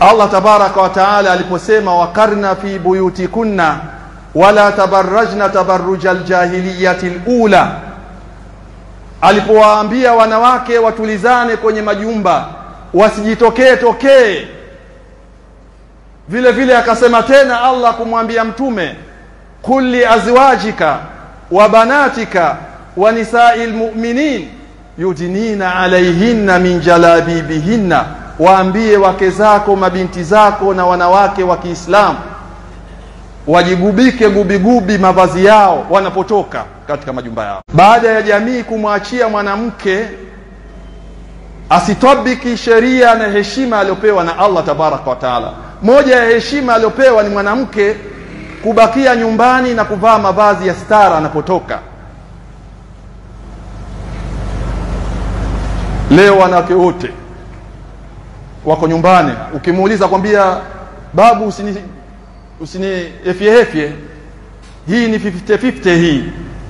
Allah tabaraka wa taala aliposema wakarna fi buyutikunna wala tabarrajna tabarruja aljahiliyati alula, alipowaambia wanawake watulizane kwenye majumba wasijitokee tokee. Vile vile akasema tena Allah kumwambia Mtume, qul li azwajika wa banatika wa nisai lmuminin yudnina alaihinna min jalabibihinna, waambie wake zako mabinti zako na wanawake wa Kiislamu wajigubike gubigubi mavazi yao wanapotoka katika majumba yao. Baada ya jamii kumwachia mwanamke asitabiki sheria na heshima aliyopewa na Allah tabaraka wa taala, moja ya heshima aliyopewa ni mwanamke kubakia nyumbani na kuvaa mavazi ya stara anapotoka. Leo wanawake wote wako nyumbani, ukimuuliza kwambia babu, usini usini efye efye, hii ni 50 50 hii,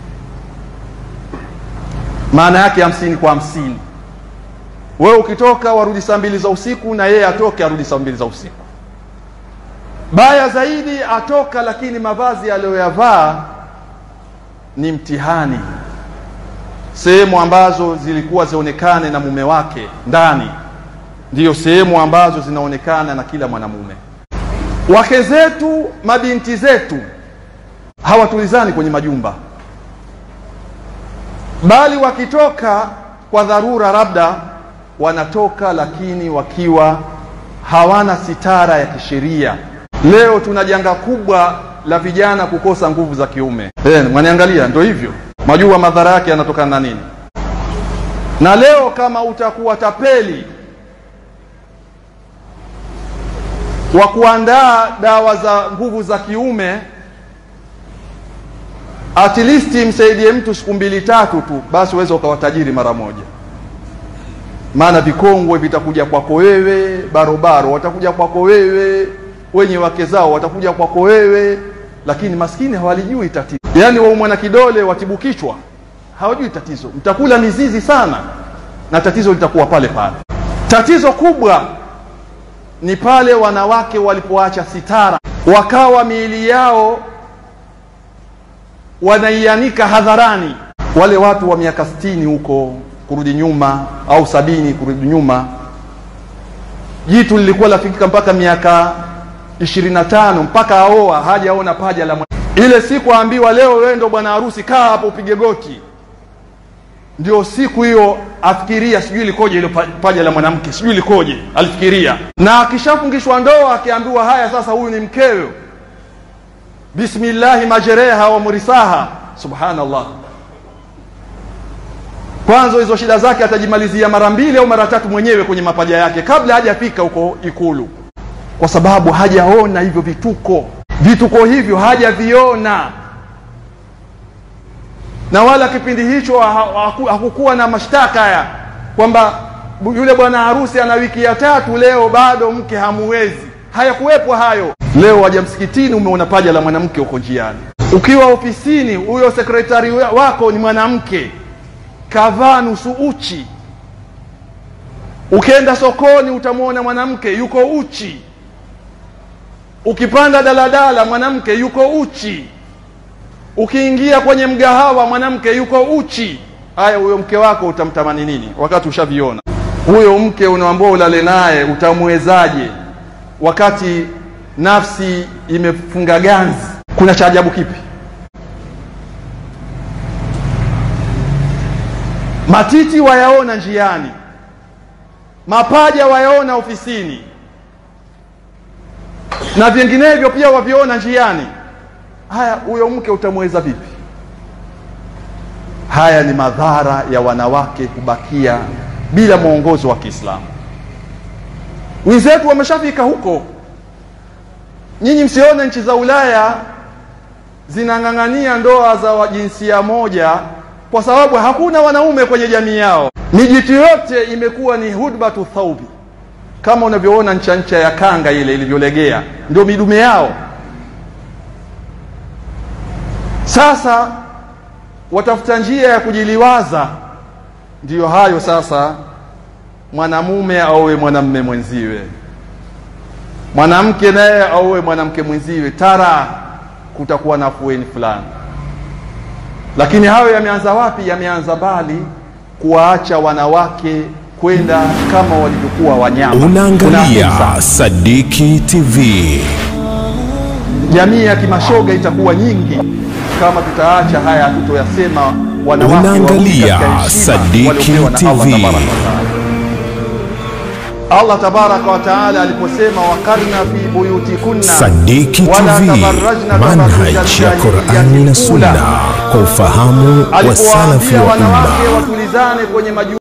maana yake hamsini kwa hamsini. Wewe ukitoka warudi saa mbili za usiku na yeye atoke arudi saa mbili za usiku. Baya zaidi atoka, lakini mavazi aliyoyavaa ni mtihani. Sehemu ambazo zilikuwa zionekane na mume wake ndani, ndiyo sehemu ambazo zinaonekana na kila mwanamume. Wake zetu, mabinti zetu hawatulizani kwenye majumba, bali wakitoka kwa dharura, labda wanatoka, lakini wakiwa hawana sitara ya kisheria. Leo tuna janga kubwa la vijana kukosa nguvu za kiume. Eh, mwaniangalia, ndio hivyo. Majua madhara yake yanatokana na nini? Na leo kama utakuwa tapeli wa kuandaa dawa za nguvu za kiume, at least msaidie mtu siku mbili tatu tu, basi uweze ukawa tajiri mara moja. Maana vikongwe vitakuja kwako wewe, barobaro watakuja kwako wewe, wenye wake zao watakuja kwako wewe, lakini maskini hawalijui tatizo. Yaani waumwa na kidole watibu kichwa, hawajui tatizo. Mtakula mizizi sana na tatizo litakuwa pale pale. Tatizo kubwa ni pale wanawake walipoacha sitara, wakawa miili yao wanaianika hadharani. Wale watu wa miaka sitini huko kurudi nyuma au sabini kurudi nyuma, jitu lilikuwa lafikika mpaka miaka ishirini na tano mpaka aoa hajaona paja la mwana. Ile siku aambiwa, leo wewe ndo bwana harusi, kaa hapo upige goti, ndio siku hiyo afikiria, sijui likoje ile paja la mwanamke, sijui likoje, alifikiria. Na akishafungishwa ndoa, akiambiwa haya, sasa huyu ni mkeo, bismillahi majereha wa murisaha, subhanallah. Kwanza hizo shida zake atajimalizia mara mbili au mara tatu mwenyewe kwenye mapaja yake kabla hajafika huko Ikulu, kwa sababu hajaona hivyo vituko. Vituko hivyo hajaviona, na wala kipindi hicho hakukuwa na mashtaka haya kwamba yule bwana harusi ana wiki ya tatu, leo bado mke hamuwezi. Hayakuwepo hayo. Leo waja msikitini, umeona paja la mwanamke huko njiani. Ukiwa ofisini, huyo sekretari wako ni mwanamke kavaa nusu uchi. Ukienda sokoni utamwona mwanamke yuko uchi. Ukipanda daladala mwanamke yuko uchi. Ukiingia kwenye mgahawa mwanamke yuko uchi. Haya, huyo mke wako utamtamani nini wakati ushaviona? Huyo mke unaambua ulale naye utamwezaje wakati nafsi imefunga ganzi? Kuna cha ajabu kipi? Matiti wayaona njiani, mapaja wayaona ofisini, na vinginevyo pia waviona njiani. Haya, huyo mke utamweza vipi? Haya ni madhara ya wanawake kubakia bila mwongozo wa Kiislamu. Wenzetu wameshafika huko. Nyinyi msione nchi za Ulaya zinang'ang'ania ndoa za jinsia moja kwa sababu hakuna wanaume kwenye jamii yao. Miji yote imekuwa ni hudbatu thaubi, kama unavyoona ncha ncha ya kanga ile ilivyolegea, ndio midume yao. Sasa watafuta njia ya kujiliwaza, ndiyo hayo sasa, mwanamume aowe mwanamume mwenziwe. mwanamke naye auwe mwanamke mwenziwe, tara kutakuwa na afueni fulani. Lakini hayo yameanza wapi? Yameanza mbali, kuwaacha wanawake kwenda kama walivyokuwa wanyama. Unaangalia Kuna Sadiki TV. jamii ya kimashoga itakuwa nyingi kama tutaacha haya hatutoyasema wanawake warudi Unaangalia katika heshima Sadiki waliopewa na Allah TV. tabaraka wa taala. Allah tabaraka wa taala aliposema wakarna fi buyutikunna Sadiki wala TV, tabarrajna manhaj tabarruja ya Qur'ani na al-jahiliyyati Sunna al-ula. kwa ufahamu wa salafi alipowaambia wa umma. wanawake watulizane kwenye maju